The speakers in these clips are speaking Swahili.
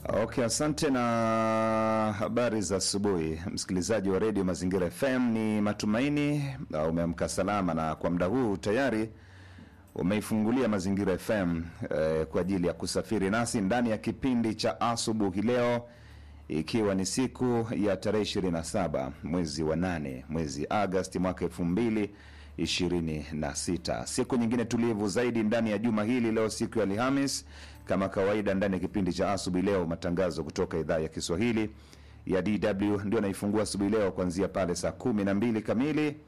Okay, asante na habari za asubuhi, msikilizaji wa redio Mazingira FM. Ni matumaini uh, umeamka salama na kwa muda huu tayari umeifungulia Mazingira FM eh, kwa ajili ya kusafiri nasi ndani ya kipindi cha asubuhi leo, ikiwa ni siku ya tarehe 27 mwezi wa 8 mwezi Agosti mwaka elfu mbili ishirini na sita. Siku nyingine tulivu zaidi ndani ya juma hili. Leo siku ya Alhamis, kama kawaida, ndani ya kipindi cha asubuhi leo, matangazo kutoka idhaa ya Kiswahili ya DW ndio naifungua asubuhi leo kuanzia pale saa kumi na mbili kamili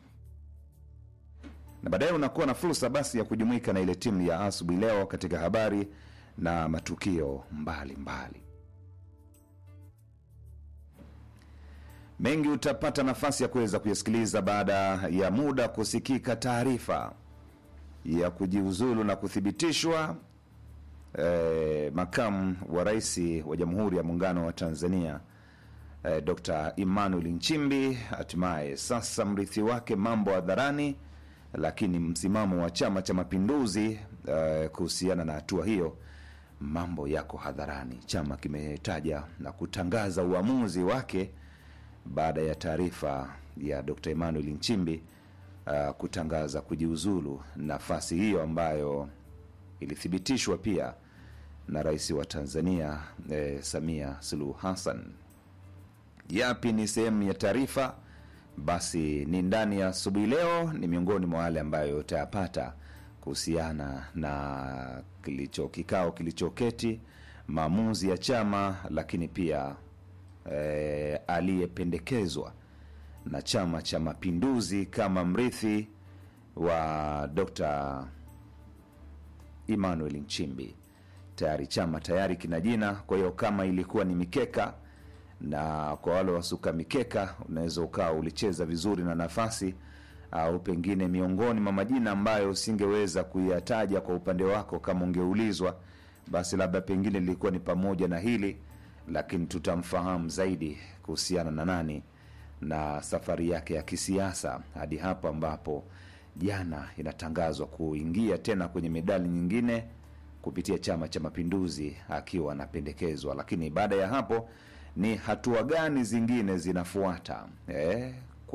na baadaye unakuwa na fursa basi ya kujumuika na ile timu ya asubuhi leo katika habari na matukio mbalimbali mbali. Mengi utapata nafasi ya kuweza kuyasikiliza baada ya muda kusikika taarifa ya kujiuzulu na kuthibitishwa eh, makamu wa rais wa Jamhuri ya Muungano wa Tanzania eh, Dr. Emmanuel Nchimbi. Hatimaye sasa mrithi wake mambo hadharani, lakini msimamo wa Chama cha Mapinduzi eh, kuhusiana na hatua hiyo mambo yako hadharani. Chama kimetaja na kutangaza uamuzi wake baada ya taarifa ya Dr. Emmanuel Nchimbi uh, kutangaza kujiuzulu nafasi hiyo ambayo ilithibitishwa pia na rais wa Tanzania eh, Samia Suluhu Hassan. Yapi ni sehemu ya taarifa? Basi ni ndani ya asubuhi leo, ni miongoni mwa wale ambayo utayapata kuhusiana na kilicho kikao kilichoketi, maamuzi ya chama, lakini pia eh, aliyependekezwa na Chama cha Mapinduzi kama mrithi wa Dr. Emmanuel Nchimbi. Tayari chama tayari kina jina, kwa hiyo kama ilikuwa ni mikeka, na kwa wale wasuka mikeka, unaweza ukawa ulicheza vizuri na nafasi au pengine miongoni mwa majina ambayo usingeweza kuyataja kwa upande wako kama ungeulizwa, basi labda pengine lilikuwa ni pamoja na hili lakini tutamfahamu zaidi kuhusiana na nani na safari yake ya kisiasa hadi hapo ambapo jana inatangazwa kuingia tena kwenye medali nyingine kupitia Chama cha Mapinduzi akiwa anapendekezwa. Lakini baada ya hapo ni hatua gani zingine zinafuata eh,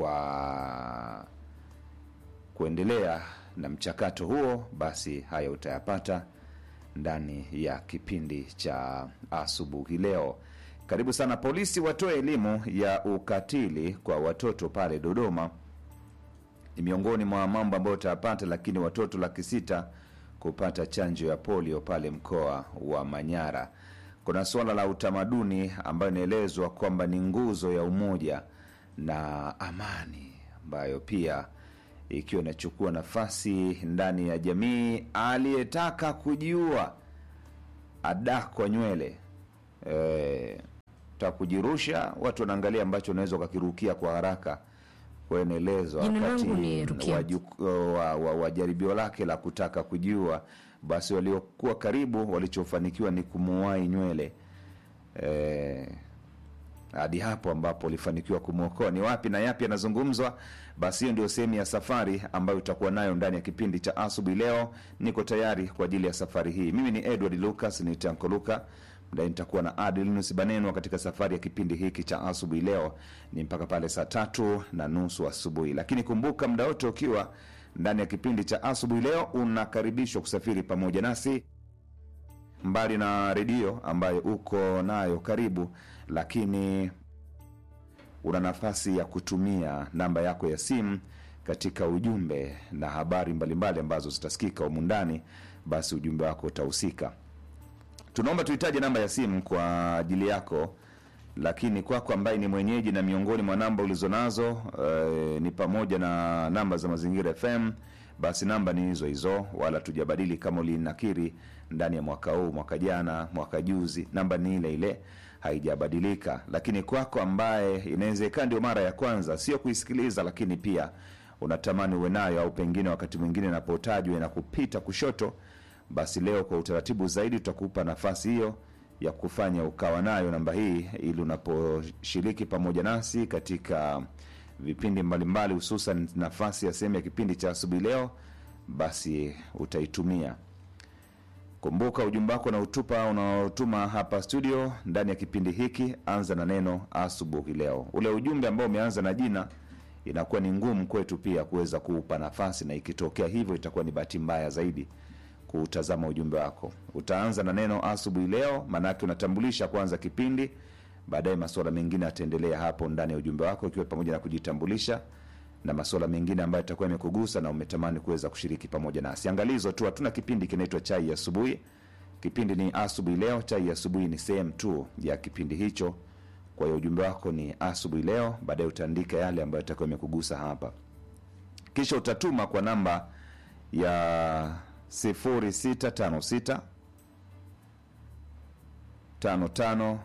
kwa kuendelea na mchakato huo? Basi haya utayapata ndani ya kipindi cha asubuhi leo. Karibu sana. Polisi watoe elimu ya ukatili kwa watoto pale Dodoma, ni miongoni mwa mambo ambayo utayapata. Lakini watoto laki sita kupata chanjo ya polio pale mkoa wa Manyara. Kuna suala la utamaduni ambayo inaelezwa kwamba ni nguzo ya umoja na amani, ambayo pia ikiwa inachukua nafasi ndani ya jamii. Aliyetaka kujiua adakwa nywele e, ta kujirusha, watu wanaangalia ambacho unaweza ukakirukia kwa haraka. Kwa hiyo inaelezwa Jina wakati langu ni Rukia. wa, ju- wa, wa, wa jaribio lake la kutaka kujiua, basi waliokuwa karibu walichofanikiwa ni kumuwai nywele e, hadi hapo ambapo ulifanikiwa kumwokoa. Ni wapi na yapi yanazungumzwa? Basi hiyo ndio sehemu ya safari ambayo utakuwa nayo ndani ya kipindi cha asubuhi leo. Niko tayari kwa ajili ya safari hii. Mimi ni Edward Lucas, ni Tanko Luka mdai nitakuwa na Adilnus Banenwa katika safari ya kipindi hiki cha asubuhi leo, ni mpaka pale saa tatu na nusu asubuhi. Lakini kumbuka, muda wote ukiwa ndani ya kipindi cha asubuhi leo, unakaribishwa kusafiri pamoja nasi mbali na redio ambayo uko nayo karibu, lakini una nafasi ya kutumia namba yako ya simu katika ujumbe na habari mbalimbali ambazo zitasikika humu ndani, basi ujumbe wako utahusika. Tunaomba tuhitaji namba ya simu kwa ajili yako, lakini kwako ambaye ni mwenyeji na miongoni mwa namba ulizonazo eh, ni pamoja na namba za Mazingira FM, basi namba ni hizo hizo, wala tujabadili kama ulinakiri ndani ya mwaka huu, mwaka jana, mwaka juzi, namba ni ile ile, haijabadilika. Lakini kwako ambaye inawezekana ndio mara ya kwanza, sio kuisikiliza, lakini pia unatamani uwe nayo, au pengine wakati mwingine inapotajwa inakupita kushoto, basi leo kwa utaratibu zaidi tutakupa nafasi hiyo ya kufanya ukawa nayo namba hii, ili unaposhiriki pamoja nasi katika vipindi mbalimbali, hususan nafasi ya sehemu ya kipindi cha asubuhi leo, basi utaitumia Kumbuka ujumbe wako na utupa unaotuma hapa studio ndani ya kipindi hiki, anza na neno asubuhi leo. Ule ujumbe ambao umeanza na jina inakuwa ni ngumu kwetu pia kuweza kuupa nafasi, na ikitokea hivyo itakuwa ni bahati mbaya zaidi kuutazama ujumbe wako. Utaanza na neno asubuhi leo, maanake unatambulisha kwanza kipindi, baadaye masuala mengine yataendelea hapo ndani ya ujumbe wako, ikiwa pamoja na kujitambulisha na masuala mengine ambayo itakuwa imekugusa na umetamani kuweza kushiriki pamoja nasi. Angalizo tu, hatuna kipindi kinaitwa chai ya asubuhi. Kipindi ni asubuhi leo. Chai ya asubuhi ni sehemu tu ya kipindi hicho. Kwa hiyo ujumbe wako ni asubuhi leo, baadaye utaandika yale ambayo itakuwa imekugusa hapa, kisha utatuma kwa namba ya 0656 55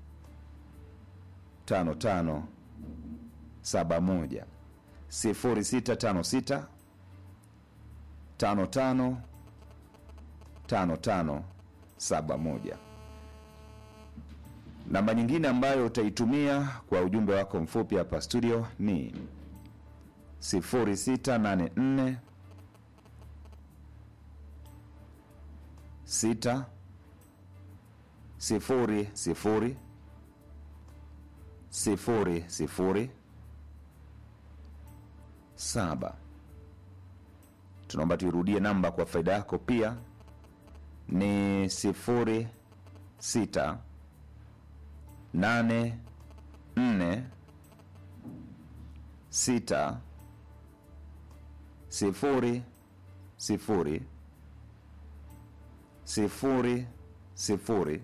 55 71 0656 55 55 71. Namba nyingine ambayo utaitumia kwa ujumbe wako mfupi hapa studio ni 0684 6 sifuri sifuri sifuri sifuri saba. Tunaomba tuirudie namba kwa faida yako pia, ni sifuri sita nane nne sita sifuri sifuri sifuri sifuri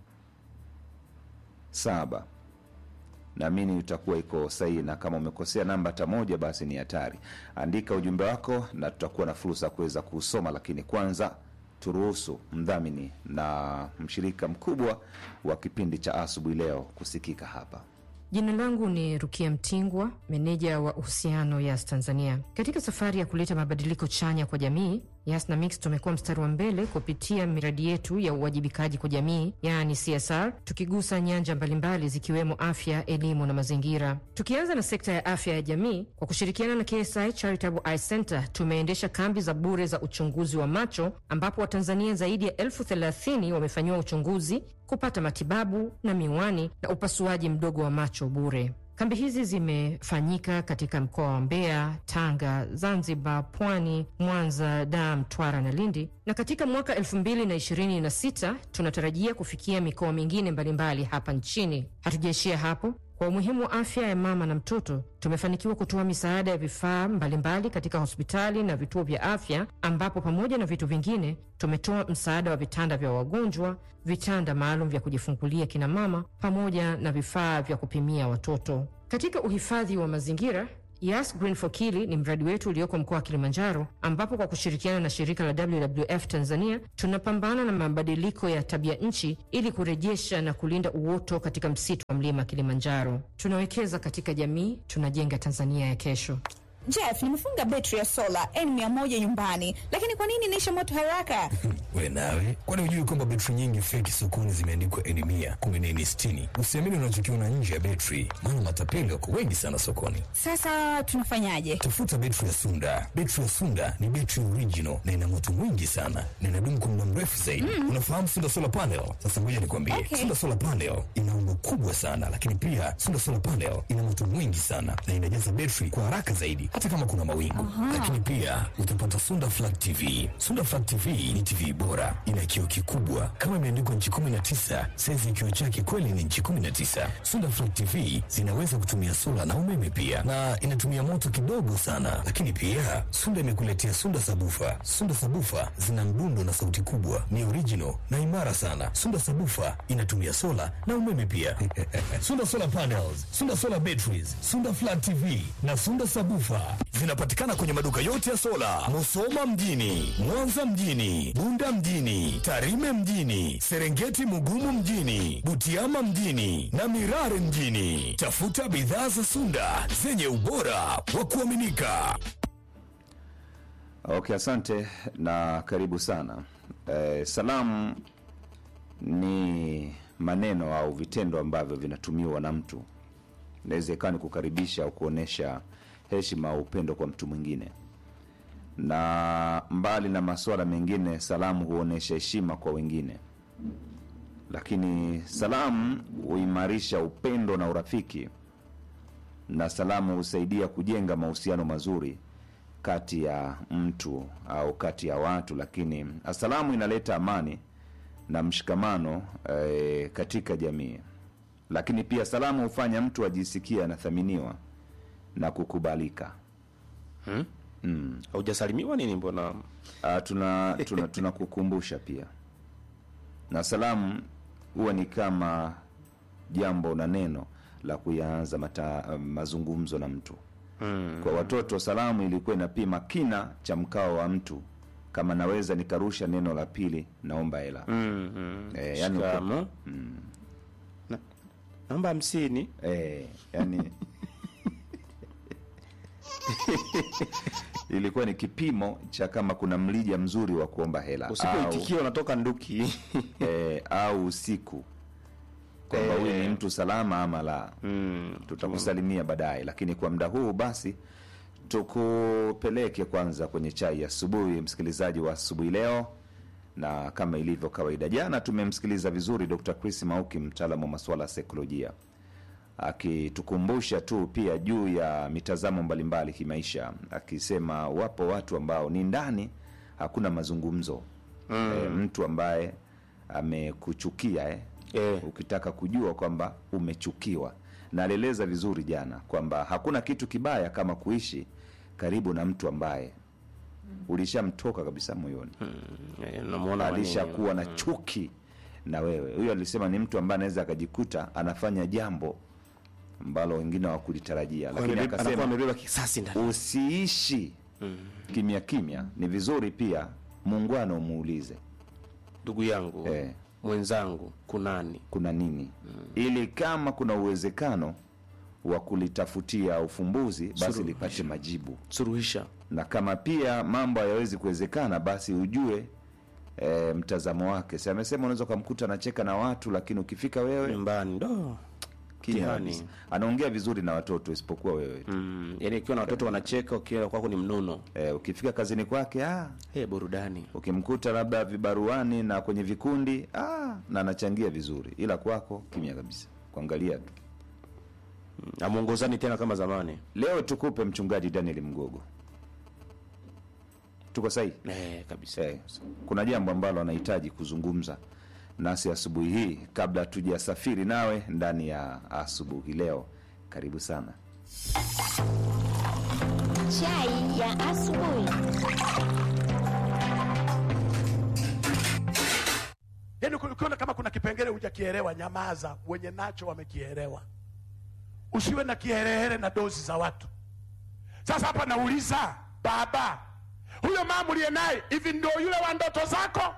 saba. Naamini utakuwa iko sahihi, na kama umekosea namba hata moja, basi ni hatari. Andika ujumbe wako na tutakuwa na fursa ya kuweza kuusoma, lakini kwanza turuhusu mdhamini na mshirika mkubwa wa kipindi cha asubuhi leo kusikika hapa. Jina langu ni Rukia Mtingwa, meneja wa uhusiano Yas Tanzania. Katika safari ya kuleta mabadiliko chanya kwa jamii, Yas na Mix tumekuwa mstari wa mbele kupitia miradi yetu ya uwajibikaji kwa jamii, yaani CSR, tukigusa nyanja mbalimbali zikiwemo afya, elimu na mazingira. Tukianza na sekta ya afya ya jamii, kwa kushirikiana na KSI Charitable Eye Center tumeendesha kambi za bure za uchunguzi wa macho, ambapo Watanzania zaidi ya elfu thelathini wamefanyiwa uchunguzi kupata matibabu na miwani na upasuaji mdogo wa macho bure. Kambi hizi zimefanyika katika mkoa wa Mbeya, Tanga, Zanzibar, Pwani, Mwanza, Dar, Mtwara na Lindi, na katika mwaka 2026 tunatarajia kufikia mikoa mingine mbalimbali hapa nchini. Hatujaishia hapo. Kwa umuhimu wa afya ya mama na mtoto, tumefanikiwa kutoa misaada ya vifaa mbalimbali katika hospitali na vituo vya afya, ambapo pamoja na vitu vingine tumetoa msaada wa vitanda vya wagonjwa, vitanda maalum vya kujifungulia kina mama, pamoja na vifaa vya kupimia watoto. Katika uhifadhi wa mazingira Yas Green for Kili ni mradi wetu ulioko mkoa wa Kilimanjaro, ambapo kwa kushirikiana na shirika la WWF Tanzania tunapambana na mabadiliko ya tabia nchi ili kurejesha na kulinda uoto katika msitu wa mlima Kilimanjaro. Tunawekeza katika jamii, tunajenga Tanzania ya kesho. Jeff, nimefunga betri ya sola N100 nyumbani, lakini kwa nini inaisha moto haraka? We nawe, kwani hujui kwamba betri nyingi feki sokoni zimeandikwa N100 kumbe ni N60? Usiamini unachokiona nje ya betri, maana matapeli wako wengi sana sokoni. Sasa tunafanyaje? Tafuta betri ya Sunda. Betri ya Sunda ni betri original na ina moto mwingi sana na inadumu kwa muda mrefu zaidi. Mm. Unafahamu Sunda Solar Panel? Sasa ngoja nikwambie. Okay. Sunda Solar Panel ina umbo kubwa sana, lakini pia Sunda Solar Panel ina moto mwingi sana na inajaza betri kwa haraka zaidi hata kama kuna mawingu. Lakini pia utapata Sunda Flat TV. Sunda Flat TV ni TV bora, ina kioo kikubwa kama imeandikwa nchi 19, saizi ya kioo chake kweli ni nchi 19. Sunda Flat TV zinaweza kutumia sola na umeme pia, na inatumia moto kidogo sana. Lakini pia Sunda imekuletea Sunda Sabufa. Sunda Sabufa zina mdundo na sauti kubwa, ni original na imara sana. Sunda Sabufa inatumia sola na umeme pia. Sunda Solar Panels, Sunda Solar Batteries, Sunda Flat TV na Sunda Sabufa zinapatikana kwenye maduka yote ya sola, Musoma mjini, Mwanza mjini, Bunda mjini, Tarime mjini, Serengeti Mugumu mjini, Butiama mjini na Mirare mjini. Tafuta bidhaa za Sunda zenye ubora wa kuaminika. Okay, asante na karibu sana. Eh, salamu ni maneno au vitendo ambavyo vinatumiwa na mtu, inaweza ikawa ni kukaribisha au kuonyesha heshima au upendo kwa mtu mwingine. na mbali na masuala mengine, salamu huonyesha heshima kwa wengine, lakini salamu huimarisha upendo na urafiki, na salamu husaidia kujenga mahusiano mazuri kati ya mtu au kati ya watu, lakini salamu inaleta amani na mshikamano eh, katika jamii. Lakini pia salamu hufanya mtu ajisikie anathaminiwa na kukubalika. haujasalimiwa nini mbona Ah, tuna tuna tunakukumbusha pia, na salamu huwa ni kama jambo na neno la kuyaanza mata, mazungumzo na mtu kwa watoto salamu ilikuwa inapima kina cha mkao wa mtu kama naweza nikarusha neno la pili naomba hela mm, mm. Eh, yani uko- Shikamo. Na- namba hamsini eh, yani ilikuwa ni kipimo cha kama kuna mlija mzuri wa kuomba hela au, usipoitikia unatoka nduki eh, au usiku kwamba huyu ni mtu salama ama la mm. tutakusalimia baadaye lakini kwa muda huu basi tukupeleke kwanza kwenye chai ya asubuhi msikilizaji wa asubuhi leo na kama ilivyo kawaida jana tumemsikiliza vizuri dr chris mauki mtaalamu wa masuala ya saikolojia akitukumbusha tu pia juu ya mitazamo mbalimbali kimaisha akisema wapo watu ambao ni ndani hakuna mazungumzo mm. e, mtu ambaye amekuchukia eh? Eh. ukitaka kujua kwamba umechukiwa na alieleza vizuri jana kwamba hakuna kitu kibaya kama kuishi karibu na mtu ambaye ulishamtoka kabisa moyoni Eh, namuona manini. alishakuwa na chuki na wewe huyo alisema ni mtu ambaye anaweza akajikuta anafanya jambo ambalo wengine hawakulitarajia lakini Amebeba- anakuwa akasema amebeba kisasi ndani usiishi kimya kimya ni vizuri pia muungano umuulize ndugu yangu Eh. mwenzangu kunani kuna nini ili kama kuna uwezekano wa kulitafutia ufumbuzi basi Suluhisho. lipate majibu suruhisha na kama pia mambo hayawezi kuwezekana basi ujue e, mtazamo wake si amesema unaweza ukamkuta anacheka na watu lakini ukifika wewe nyumbani ndo kimya mtihani. kabisa. anaongea vizuri na watoto isipokuwa wewe tu mm. yani ikiwa na watoto wanacheka ukiwa kwako ni mnono e, ukifika kazini kwake ah, hey, burudani ukimkuta labda vibaruani na kwenye vikundi ah, na anachangia vizuri ila kwako kimya kabisa kuangalia tu amwongozani tena kama zamani leo tukupe mchungaji daniel mgogo tuko sahihi eh, kabisa Eh, kuna jambo ambalo anahitaji kuzungumza nasi asubuhi hii kabla hatujasafiri nawe ndani ya asubuhi leo karibu sana Chai ya asubuhi. yaani uki- ukiona kama kuna kipengele hujakielewa nyamaza wenye nacho wamekielewa usiwe na kiherehere na dozi za watu sasa hapa nauliza baba huyo mama uliye naye hivi ndio yule wa ndoto zako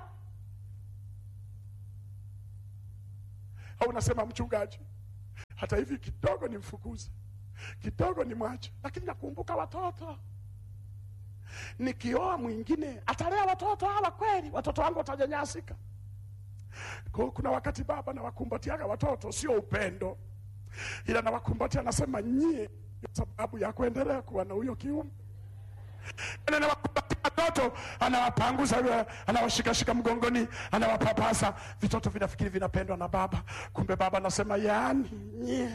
au unasema mchungaji hata hivi kidogo ni mfukuze kidogo ni mwache lakini nakumbuka watoto nikioa mwingine atalea watoto hawa kweli watoto wangu watajanyasika kwa hiyo kuna wakati baba nawakumbatiaga watoto, sio upendo, ila nawakumbatia, nasema nyie ndio sababu ya kuendelea kuwa na huyo kiumbe. Na nawakumbatia watoto, anawapanguza, anawashikashika mgongoni, anawapapasa, vitoto vinafikiri vinapendwa na baba, kumbe baba anasema yaani nyie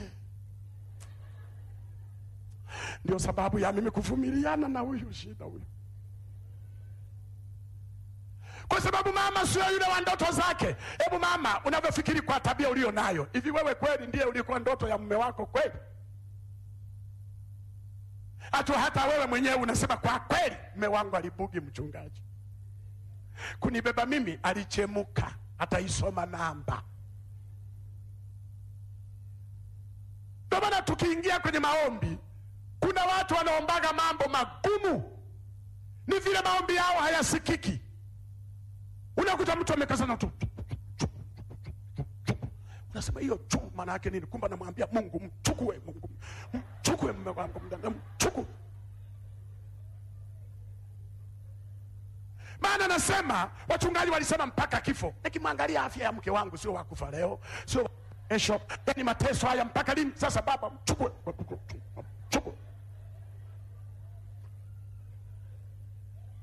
ndio sababu ya mimi kuvumiliana na huyu shida huyu kwa sababu mama sio yule wa ndoto zake. Hebu mama, unavyofikiri kwa tabia ulio nayo, hivi wewe kweli ndiye ulikuwa ndoto ya mume wako kweli? Hata hata wewe mwenyewe unasema kwa kweli, mume wangu alibugi mchungaji, kunibeba mimi alichemuka, ataisoma namba. Ndio maana tukiingia kwenye maombi, kuna watu wanaombaga mambo magumu, ni vile maombi yao hayasikiki unakuta mtu amekazana tu unasema hiyo chu maana yake nini kumbe anamwambia mungu mchukue mungu mchukue mume wangu mdada mchukue maana anasema wachungaji walisema mpaka kifo nikimwangalia afya ya mke wangu sio wakufa leo sio kesho yani mateso haya mpaka lini sasa baba mchukue mchukue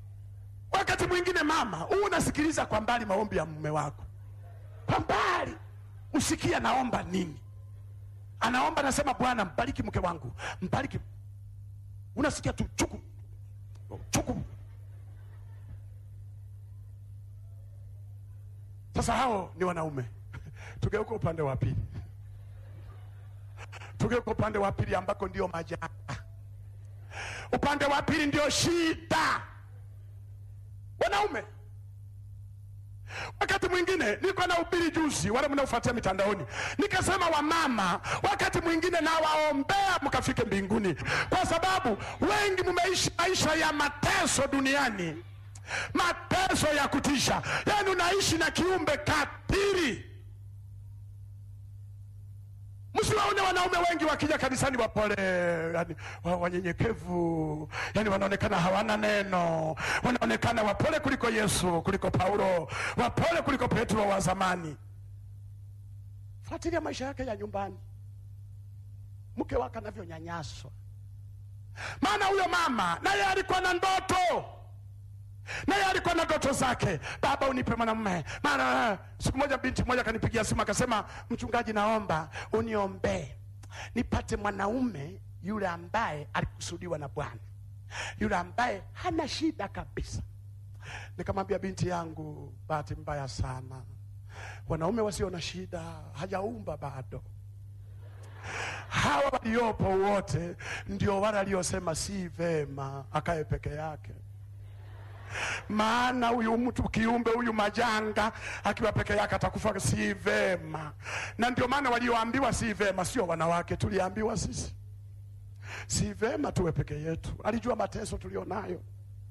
mwingine mama, huu unasikiliza kwa mbali maombi ya mume wako, kwa mbali usikie anaomba nini. Anaomba nasema, Bwana mbariki mke wangu, mbariki. Unasikia tu chuku chuku. Sasa hao ni wanaume. Tugeuka upande wa pili, tugeuka upande wa pili ambako ndio majanga. Upande wa pili ndio shida, wanaume. Wakati mwingine nilikuwa na ubiri juzi, wale mnaofuatia mitandaoni, nikasema wamama, wakati mwingine nawaombea mkafike mbinguni, kwa sababu wengi mmeishi maisha ya mateso duniani, mateso ya kutisha. Yani unaishi na kiumbe katili. Msiwaone wanaume wengi wakija kanisani wapole, yani wa- wanyenyekevu, yani wanaonekana hawana neno, wanaonekana wapole kuliko Yesu, kuliko Paulo, wapole kuliko Petro wa zamani. Fuatilia maisha yake ya nyumbani, mke wake anavyonyanyaswa. Maana huyo mama naye alikuwa na ndoto naye alikuwa na ndoto zake, baba unipe mwanamume. Maana siku moja binti moja akanipigia simu akasema, mchungaji, naomba uniombee nipate mwanaume yule ambaye alikusudiwa na Bwana, yule ambaye hana shida kabisa. Nikamwambia binti yangu, bahati mbaya sana, wanaume wasio na shida hajaumba bado. Hawa waliopo wote ndio wale aliosema si vema akae peke yake maana huyu mtu kiumbe huyu majanga akiwa peke yake atakufa, si vema. Na ndio maana walioambiwa si vema sio wanawake, tuliambiwa sisi si vema tuwe peke yetu. Alijua mateso tulionayo.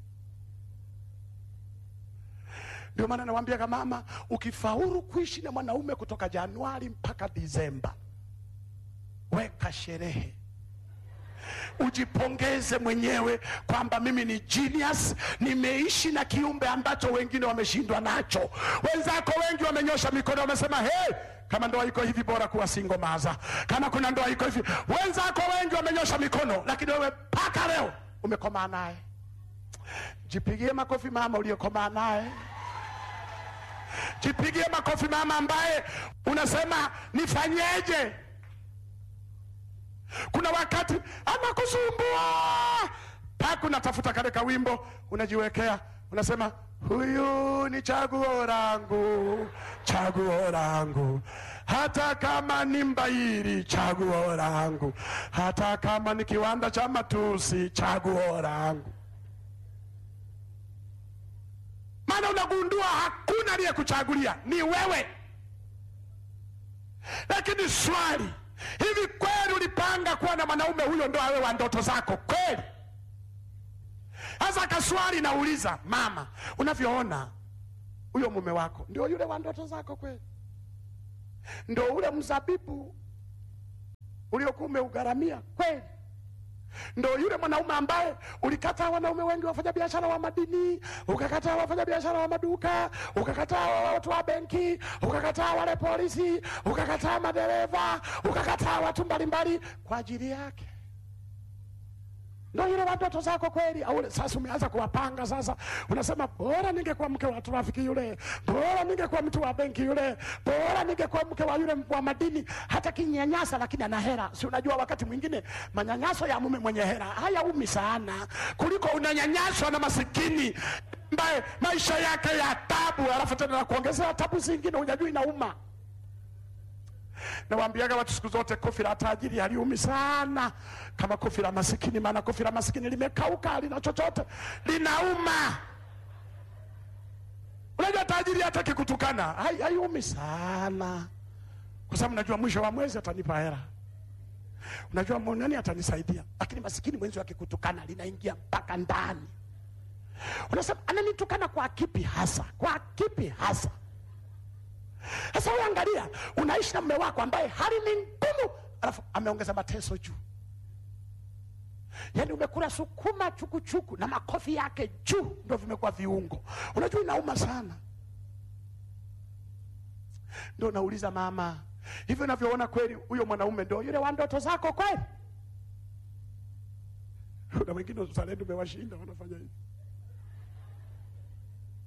Ndio maana nawaambia kama mama, ukifaulu kuishi na mwanaume kutoka Januari mpaka Disemba, weka sherehe ujipongeze mwenyewe kwamba mimi ni genius, nimeishi na kiumbe ambacho wengine wameshindwa nacho. Wenzako wengi wamenyosha mikono, wamesema hey, kama ndoa iko hivi bora kuwa single maza, kama kuna ndoa iko hivi. Wenzako wengi wamenyosha mikono, lakini wewe mpaka leo umekomaa naye. Jipigie makofi mama uliyekomaa naye. Jipigie makofi mama ambaye unasema nifanyeje? Kuna wakati anakusumbua mpaka unatafuta kale ka wimbo unajiwekea, unasema huyu ni chaguo langu, chaguo langu, hata kama ni mbairi, chaguo langu, hata kama ni kiwanda cha matusi, chaguo langu. Maana unagundua hakuna aliyekuchagulia, ni wewe. Lakini swali Hivi kweli ulipanga kuwa na mwanaume huyo ndo awe wa ndoto zako kweli? Sasa kaswali nauliza, mama, unavyoona huyo mume wako ndio yule wa ndoto zako kweli? Ndo ule mzabibu uliokuwa umeugharamia kweli? Ndo yule mwanaume ambaye ulikataa wanaume wengi wafanya biashara wa madini, ukakataa wafanya biashara wa maduka, ukakataa watu wa benki, ukakataa wale polisi, ukakataa madereva, ukakataa watu mbalimbali kwa ajili yake. Ndo yule wa ndoto zako kweli? Au sasa umeanza kuwapanga sasa, unasema bora ningekuwa mke wa trafiki yule, bora ningekuwa mtu wa benki yule, bora ningekuwa mke wa yule wa madini, hata kinyanyasa, lakini ana hera. Si unajua wakati mwingine manyanyaso ya mume mwenye hera hayaumi sana kuliko unanyanyaswa na masikini ambaye maisha yake ya tabu, alafu tena na kuongezea tabu zingine, hujajui inauma. Nawaambiaga watu siku zote, kofi la tajiri haliumi sana kama kofi la masikini, maana kofi la masikini limekauka, halina chochote, linauma. Unajua tajiri hata kikutukana hai- haiumi sana, kwa sababu najua mwisho wa mwezi atanipa hela, unajua nani atanisaidia. Lakini masikini mwenzi akikutukana linaingia mpaka ndani. Unasema ananitukana kwa kipi hasa? Kwa kipi hasa? Sasa wewe angalia, unaishi na mume wako ambaye hali ni ngumu, alafu ameongeza mateso juu. Yaani umekula sukuma chukuchuku na makofi yake juu ndio vimekuwa viungo. Unajua inauma sana. Ndio nauliza mama, hivyo unavyoona kweli huyo mwanaume ndio yule wa ndoto zako kweli? Kuna wengine uzalendo umewashinda wanafanya hivi.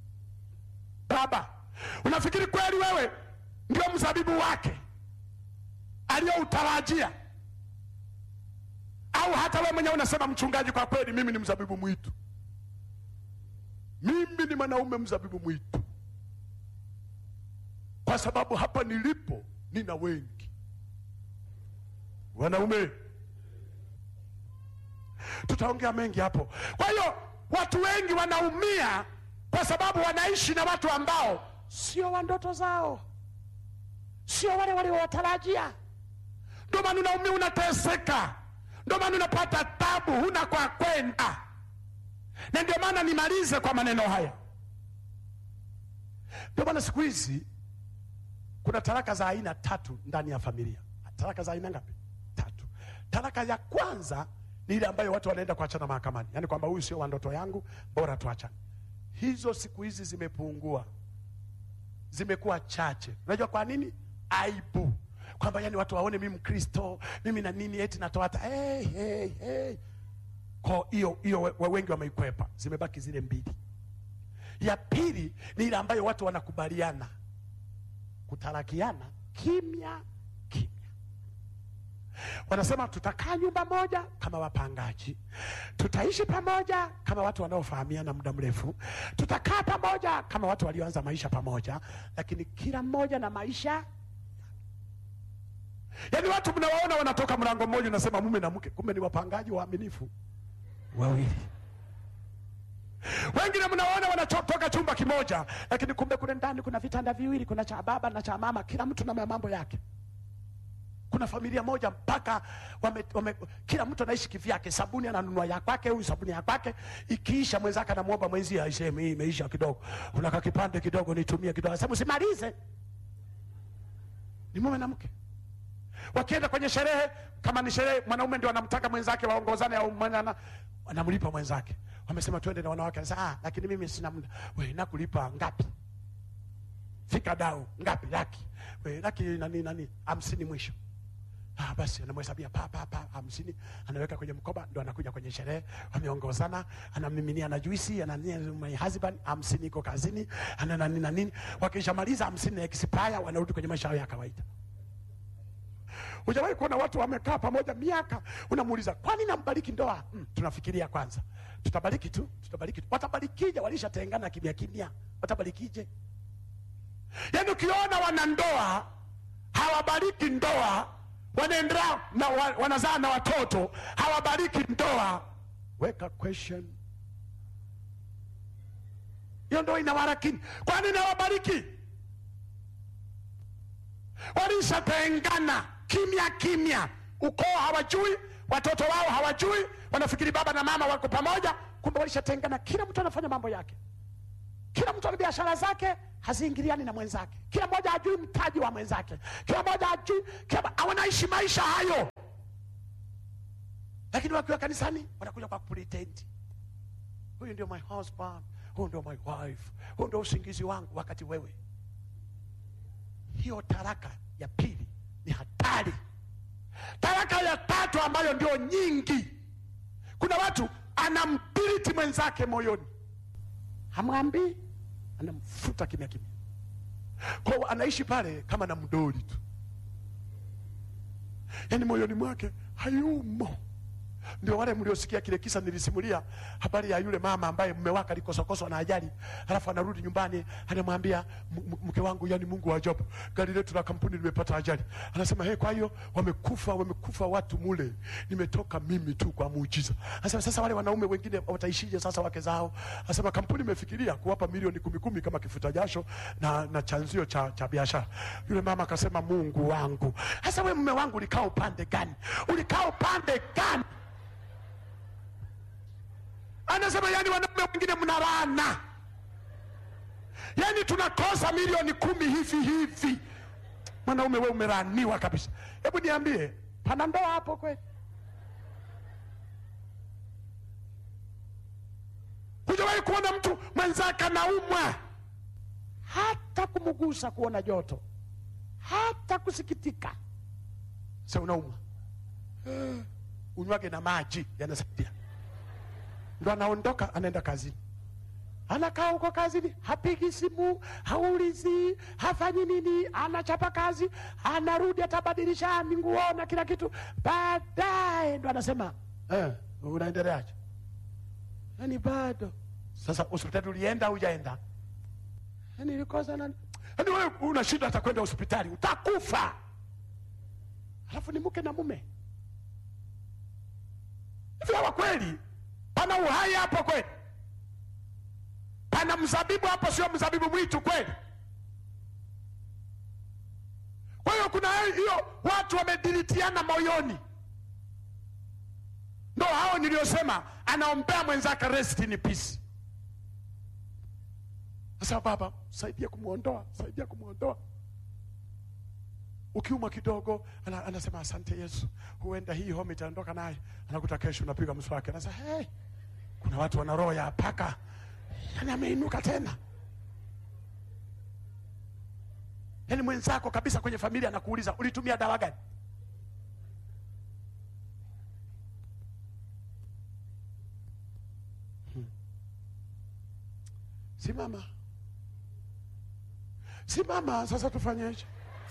baba unafikiri kweli wewe ndio mzabibu wake aliyoutarajia au hata wewe mwenyewe unasema mchungaji kwa kweli mimi ni mzabibu mwitu mimi ni mwanaume mzabibu mwitu kwa sababu hapa nilipo nina wengi wanaume tutaongea mengi hapo kwa hiyo watu wengi wanaumia kwa sababu wanaishi na watu ambao sio wa ndoto zao sio wale waliowatarajia ndio maana unaumia unateseka ndio maana unapata tabu huna kwa kwenda na ndio maana nimalize kwa maneno haya ndio maana siku hizi kuna taraka za aina tatu ndani ya familia taraka za aina ngapi tatu taraka ya kwanza ni ile ambayo watu wanaenda kuachana mahakamani yaani kwamba huyu sio wa ndoto yangu bora tuachane hizo siku hizi zimepungua zimekuwa chache unajua kwa nini aibu kwamba yani watu waone mimi mkristo mimi na nini eti natoa hata hey, hey, hey. ko hiyo hiyo we- wengi wameikwepa zimebaki zile mbili ya pili ni ile ambayo watu wanakubaliana kutarakiana kimya kimya wanasema tutakaa nyumba moja kama wapangaji tutaishi pamoja kama watu wanaofahamiana muda mrefu tutakaa pamoja kama watu walioanza maisha pamoja lakini kila mmoja na maisha yaani watu mnawaona wanatoka mlango mmoja unasema mume na mke kumbe ni wapangaji waaminifu wawili wengine mnaona wanatoka chumba kimoja lakini kumbe kule ndani kuna vitanda viwili kuna cha baba na cha mama kila mtu na mambo yake kuna familia moja mpaka wame, wame, kila mtu anaishi kivyake sabuni ananunua ya kwake huyu sabuni ya kwake ikiisha mwenzake anamwomba mwenzie aiseme hii imeisha kidogo unaka kipande kidogo nitumie kidogo sema usimalize ni mume na mke wakienda kwenye sherehe kama ni sherehe mwanaume ndio anamtaka mwenzake waongozane au mwana anamlipa mwenzake wamesema twende na wanawake anasema ah lakini mimi sina muda we nakulipa ngapi fika dau ngapi laki we laki nani nani hamsini mwisho Ah, basi anamhesabia pa pa pa hamsini anaweka kwenye mkoba ndo anakuja kwenye sherehe wameongozana anamiminia na juisi anania my husband hamsini iko kazini ana nani na nini wakishamaliza hamsini na expire wanarudi kwenye maisha yao ya kawaida Hujawahi kuona watu wamekaa pamoja miaka, unamuuliza kwani nambariki ndoa? Mm, tunafikiria kwanza, tutabariki tu, tutabariki tu. Watabarikije? Walishatengana kimya kimya, watabarikije? Yaani ukiona wanandoa hawabariki ndoa, wanaendelea na wa, wanazaa na watoto hawabariki ndoa, weka question hiyo ndoa inawarakini. Kwa nini hawabariki? walishatengana kimya kimya, ukoo hawajui, watoto wao hawajui, wanafikiri baba na mama wako pamoja, kumbe walishatengana. Kila mtu anafanya mambo yake, kila mtu ana biashara zake haziingiliani na mwenzake, kila mmoja hajui mtaji wa mwenzake, kila mmoja hajui, kila wanaishi maisha hayo, lakini wakiwa kanisani wanakuja kwa pretend, huyu ndio my husband, huyu ndio my wife, huyu ndio usingizi wangu, wakati wewe hiyo taraka ya pili ni hatari. Taraka ya tatu ambayo ndio nyingi, kuna watu anambiliti mwenzake moyoni, hamwambii, anamfuta kimya kimya, kwa hiyo anaishi pale kama na mdoli tu, yaani moyoni mwake hayumo. Ndio wale mliosikia kile kisa nilisimulia, habari ya yule mama ambaye mume wake alikosokoswa na ajali, halafu anarudi nyumbani, anamwambia "M- m- mke wangu, yani Mungu wa ajabu, gari letu la kampuni limepata ajali. Anasema hey, kwa hiyo wamekufa, wamekufa watu mule, nimetoka mimi tu kwa muujiza. Anasema sasa wale wanaume wengine wataishije sasa wake zao? Anasema kampuni imefikiria kuwapa milioni kumi kumi kama kifuta jasho na, na chanzio cha, cha biashara. Yule mama akasema Mungu wangu, sasa we mume wangu ulikaa upande gani? Ulikaa upande gani? anasema yani wanaume wengine mnarana yani tunakosa milioni kumi hivi hivi mwanaume we umeraniwa kabisa hebu niambie pana ndoa hapo kweli hujawahi kuona mtu mwenzake anaumwa hata kumgusa kuona joto hata kusikitika sa unaumwa Eh, unywage na maji yanasaidia ndo anaondoka anaenda kazini anakaa huko kazini, hapigi simu, haulizi, hafanyi nini, anachapa kazi, anarudi, atabadilisha nguo na kila kitu, baadaye ndo anasema eh, unaendeleaje? Yani bado sasa, hospitali ulienda au hujaenda? Yani nilikosa nani? Yani wewe una shida hata kwenda hospitali, utakufa. Alafu ni mke na mume hivi, hawa kweli pana uhai hapo kweli? Pana mzabibu hapo, sio mzabibu mwitu kweli? Kwa hiyo kuna hiyo watu wamedilitiana moyoni, ndo hao niliyosema, anaombea mwenzake rest in peace. Sasa baba, saidia kumwondoa, saidia kumwondoa. Ukiumwa kidogo, ana, anasema asante Yesu, huenda hii homa itaondoka naye. Anakuta kesho unapiga mswaki, anasema hey, kuna watu wana roho ya paka, yani ameinuka tena. Yani mwenzako kabisa kwenye familia anakuuliza ulitumia dawa gani? Hmm. Simama, simama sasa, tufanyeje?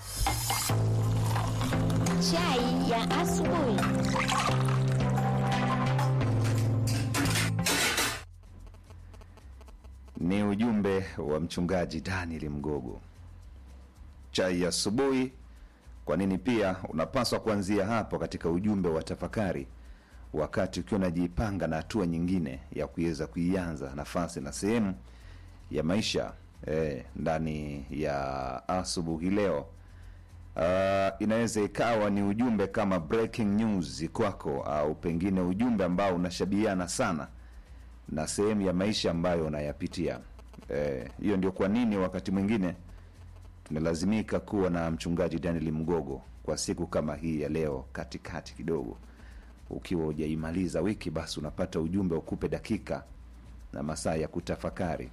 Chai ya asubuhi. Ni ujumbe wa mchungaji Daniel Mgogo. Chai ya asubuhi. Kwa nini pia unapaswa kuanzia hapo katika ujumbe wa tafakari, wakati ukiwa unajipanga na hatua nyingine ya kuweza kuianza nafasi na sehemu ya maisha eh, ndani ya asubuhi leo. Uh, inaweza ikawa ni ujumbe kama breaking news kwako, au pengine ujumbe ambao unashabihiana sana na sehemu ya maisha ambayo unayapitia. Eh, hiyo ndio kwa nini wakati mwingine tunalazimika kuwa na mchungaji Daniel Mgogo kwa siku kama hii ya leo, katikati kidogo, ukiwa hujaimaliza wiki, basi unapata ujumbe ukupe dakika na masaa ya kutafakari.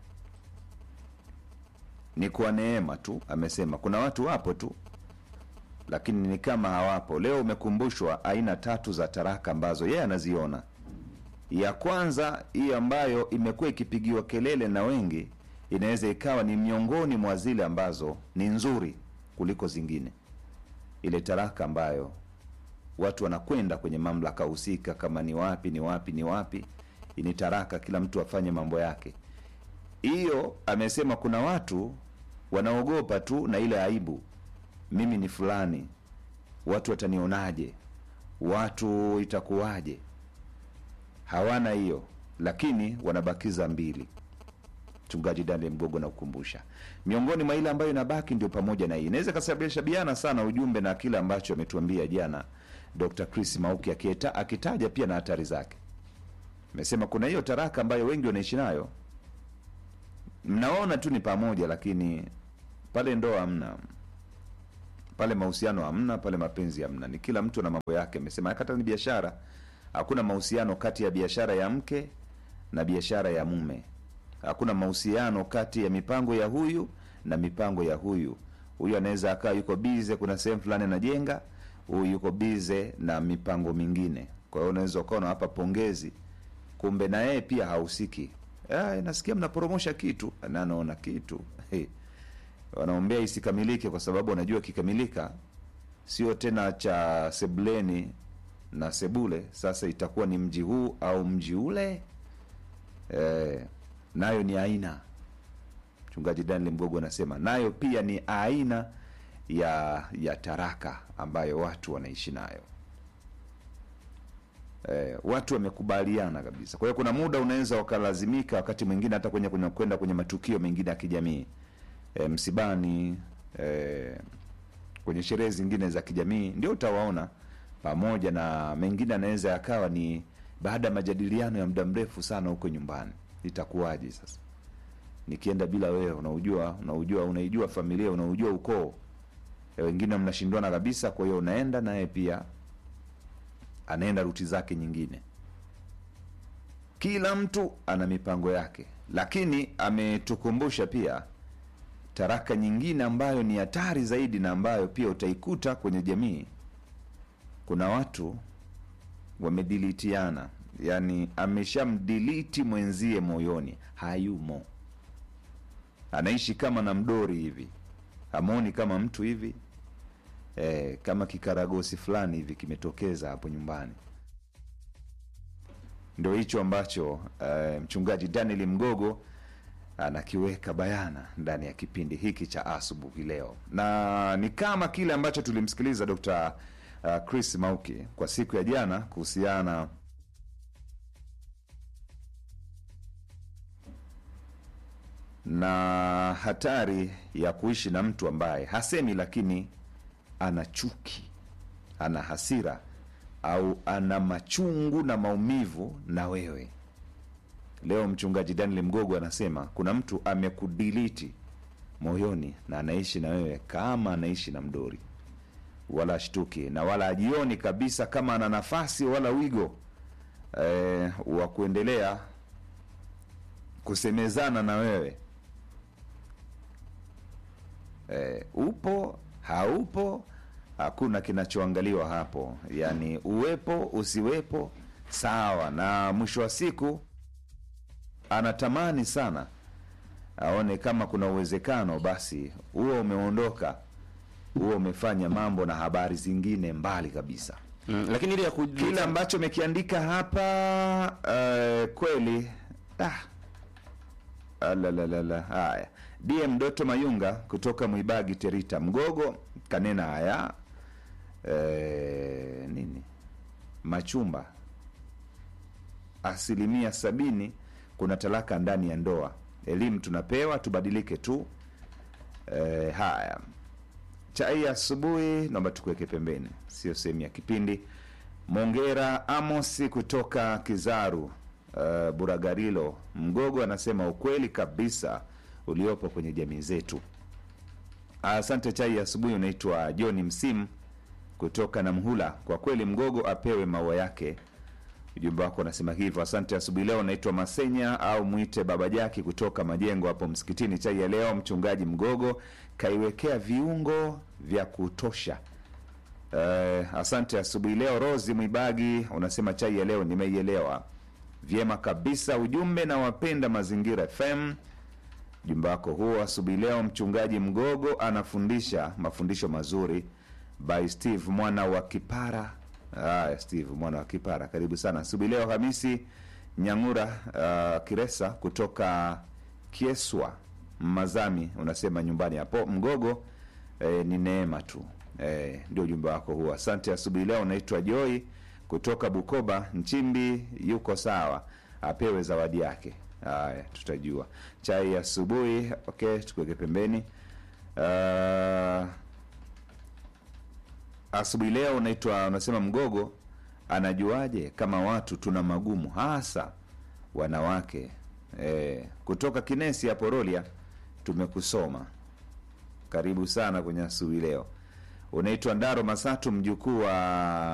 Ni kwa neema tu, amesema. Kuna watu wapo tu, lakini ni kama hawapo. Leo umekumbushwa aina tatu za taraka ambazo yeye anaziona ya kwanza hii ambayo imekuwa ikipigiwa kelele na wengi, inaweza ikawa ni miongoni mwa zile ambazo ni nzuri kuliko zingine. Ile taraka ambayo watu wanakwenda kwenye mamlaka husika, kama ni wapi ni wapi ni wapi, ni taraka, kila mtu afanye mambo yake. Hiyo amesema kuna watu wanaogopa tu na ile aibu, mimi ni fulani, watu watanionaje, watu itakuwaje hawana hiyo lakini wanabakiza mbili. Mchungaji Daniel Mgogo na kukumbusha, miongoni mwa ile ambayo inabaki ndio pamoja na hii, inaweza ikasababishabiana sana ujumbe na kile ambacho ametuambia jana Dr. Chris Mauki akieta, akitaja pia na hatari zake. Amesema kuna hiyo taraka ambayo wengi wanaishi nayo, mnaona tu ni pamoja, lakini pale ndoa hamna, pale mahusiano hamna, pale mapenzi hamna, ni kila mtu na mambo yake. Amesema hata ni biashara hakuna mahusiano kati ya biashara ya mke na biashara ya mume. Hakuna mahusiano kati ya mipango ya huyu na mipango ya huyu. Huyu anaweza akawa yuko bize, kuna sehemu fulani anajenga, huyu yuko bize na mipango mingine. Kwa hiyo unaweza ukawa unawapa pongezi, kumbe na yeye pia hahusiki. Ah, nasikia mnaporomosha kitu na anaona kitu hey. Wanaombea isikamilike kwa sababu wanajua kikamilika sio tena cha sebuleni na sebule sasa itakuwa ni mji huu au mji ule e, nayo ni aina mchungaji Daniel Mgogo anasema nayo pia ni aina ya ya taraka ambayo watu wanaishi nayo e, watu wamekubaliana kabisa. Kwa hiyo kuna muda unaweza ukalazimika wakati mwingine hata kwenye kwenye kwenda kwenye matukio mengine ya kijamii e, msibani e, kwenye sherehe zingine za kijamii ndio utawaona pamoja na mengine anaweza yakawa ni baada ya majadiliano ya muda mrefu sana huko nyumbani, itakuwaje sasa nikienda bila wewe? Unaujua, unaujua, unaijua familia, unaujua ukoo, wengine mnashindwana kabisa. Kwa hiyo unaenda naye pia anaenda ruti zake nyingine. Kila mtu ana mipango yake, lakini ametukumbusha pia taraka nyingine ambayo ni hatari zaidi na ambayo pia utaikuta kwenye jamii kuna watu wamedilitiana yani ameshamdiliti mwenzie moyoni hayumo anaishi kama na mdori hivi hamoni kama mtu hivi e, kama kikaragosi fulani hivi kimetokeza hapo nyumbani ndo hicho ambacho e, mchungaji daniel mgogo anakiweka bayana ndani ya kipindi hiki cha asubuhi leo na ni kama kile ambacho tulimsikiliza dr uh, chris mauki kwa siku ya jana kuhusiana na hatari ya kuishi na mtu ambaye hasemi lakini ana chuki ana hasira au ana machungu na maumivu na wewe leo mchungaji daniel mgogo anasema kuna mtu amekudiliti moyoni na anaishi na wewe kama anaishi na mdori wala ashtuki na wala ajioni kabisa kama ana nafasi wala wigo eh, wa kuendelea kusemezana na wewe eh, upo haupo hakuna kinachoangaliwa hapo yaani uwepo usiwepo sawa na mwisho wa siku anatamani sana aone kama kuna uwezekano basi huo umeondoka huo umefanya mambo na habari zingine mbali kabisa mm, lakini ile ya ku... kile ambacho mekiandika hapa uh, kweli ah. Alalalala. haya dm doto mayunga kutoka mwibagi terita mgogo kanena haya e, nini machumba asilimia sabini kuna talaka ndani ya ndoa elimu tunapewa tubadilike tu e, haya chai ya asubuhi naomba tukuweke pembeni sio sehemu ya kipindi mongera amosi kutoka kizaru uh, buragarilo mgogo anasema ukweli kabisa uliopo kwenye jamii zetu asante chai ya asubuhi unaitwa johni msimu kutoka na mhula kwa kweli mgogo apewe maua yake ujumbe wako unasema hivyo asante asubuhi leo naitwa masenya au mwite baba jaki kutoka majengo hapo msikitini chai ya leo mchungaji mgogo kaiwekea viungo vya kutosha uh, asante asubuhi leo rosi mwibagi unasema chai ya leo nimeielewa vyema kabisa ujumbe na wapenda mazingira fm ujumbe wako huo asubuhi leo mchungaji mgogo anafundisha mafundisho mazuri by steve mwana wa kipara Haya, Steve mwana wa Kipara, karibu sana asubuhi leo. Hamisi Nyang'ura uh, Kiresa kutoka Kieswa Mazami, unasema nyumbani hapo Mgogo eh, ni neema tu eh, ndio ujumbe wako huo. Asante asubuhi leo. Unaitwa Joy kutoka Bukoba Nchimbi, yuko sawa, apewe zawadi yake. Haya, tutajua chai ya asubuhi. Okay, tukuweke pembeni uh, asubuhi leo unaitwa unasema mgogo anajuaje kama watu tuna magumu hasa wanawake e, kutoka kinesi ya porolia tumekusoma karibu sana kwenye asubuhi leo unaitwa ndaro masatu mjukuu wa